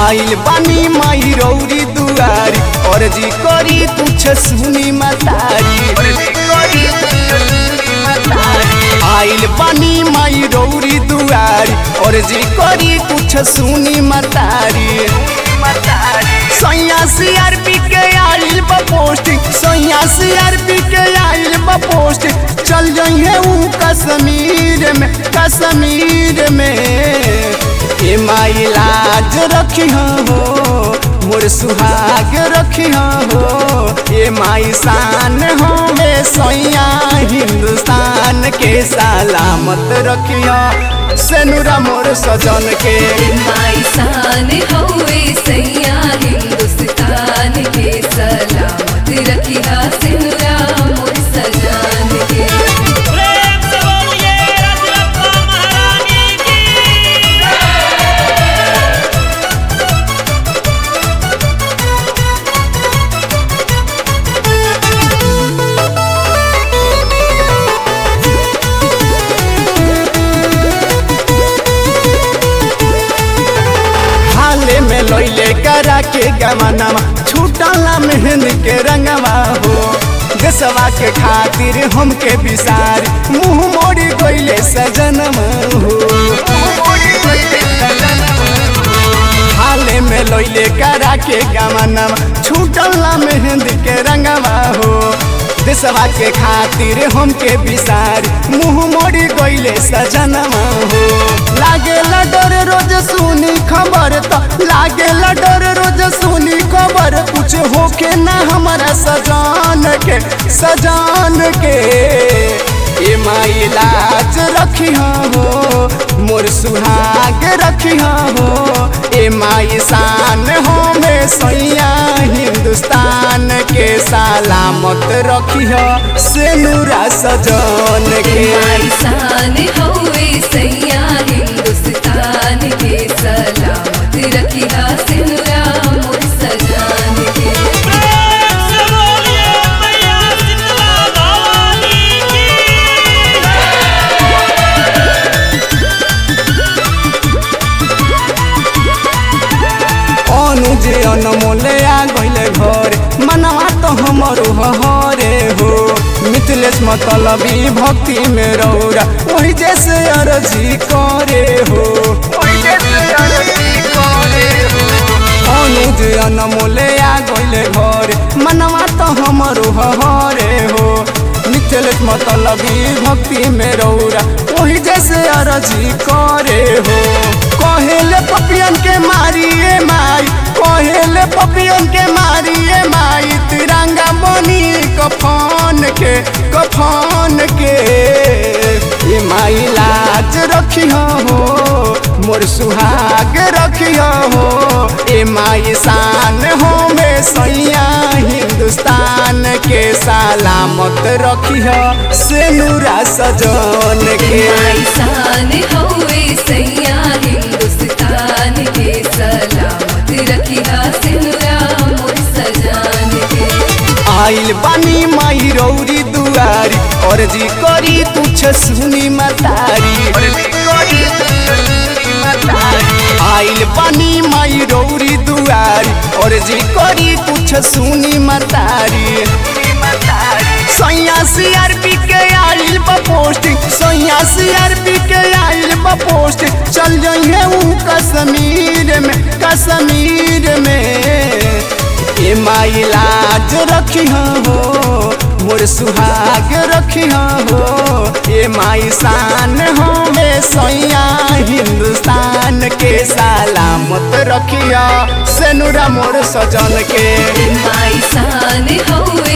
आइल बानी माई रौरी दुआरी और जी करी कुछ सुनी मतारी आइल बानी माई रौरी दुआरी और जी करी कुछ सुनी मतारी सैया सीआरपी के आइल बा पोस्टिंग सैया सीआरपी के आइल बा पोस्टिंग चल जाइए ऊ कश्मीर में कश्मीर में ए माई लाज रखी हो मोर सुहाग रखी हो ए माई शान हो मे सैया हिंदुस्तान के सलामत रखिया सेनुरा मोर सजन के माई शान हवे सैया हिंदुस्तान के सलामत रखिया सिनुरा मोर सजान के प्रेम से बोलिए रजरप्पा महारानी की हाले में लैले करा के गमनवा छूटला मेहंद के रंगवा हो देशवा के खातिर हमके बिसार मुंह मोड़ी गईले सजनवा हो हाले में लैले करा के गमनवा छूटला मेहंद के रंगवा हो देशवा के खातिर हमके बिसार मुंह मोड़ी गईले सजनवा हो लागे डर रोज सुनी खबर तो लागे डर रोज सुनी खबर कुछ होके ना हमारा सजान के सजान के ए माई लाज रखी हो मोर सुहाग रखी हो ए माई शान हो में सैया हिंदुस्तान के सलामत रखी हो सेनुरा सजन के माई शान हवे सैया हिंदुस्तान के सलामत रखिया सिनुरा मोर सजान के प्रेम से बोलिए मैया शीतला भवानी की अनुज अनमोले आ गइले घर मनवा तो हमर हरे हो मिथिलेश मतलबी भक्ति में रौरा वही जैसे अर्जी करे हो अनुज अनमोले आ गइले घर मनवा तो हमर हरे हो मिथिलेश मतलबी भक्ति में रौरा वही जैसे अर्जी करे हो कहेले पपियन के मारिए माई कहेले पपियन के मारिए माई तिरंगा बनी कफन के कफन के ये माई लाज रखी हो मोर सुहाग रखी हो ए माई शान हो में सैया हिंदुस्तान के सलामत रखी हो सेनुरा सजन के माई शान हवे सैया हिंदुस्तान के सलामत रखिया सिनुरा मोर सजान के आइल बानी माई रौरी दुआरी और जी करी तुछ सुनी मतारी आइल बानी माई रौरी दुआरी और जी करी कुछ सुनी मतारी सैया सीआरपी के आइल बा पोस्टिंग सैया सीआरपी के आइल बा पोस्टिंग चल जाइए ऊ कश्मीर में कश्मीर में ए माई लाज रखी हो मोर सुहाग रखी हो ए माई शान हो में सैया हिंदुस्तान के सलामत रखिया सेनुरा मोर सजन के माई शान हवे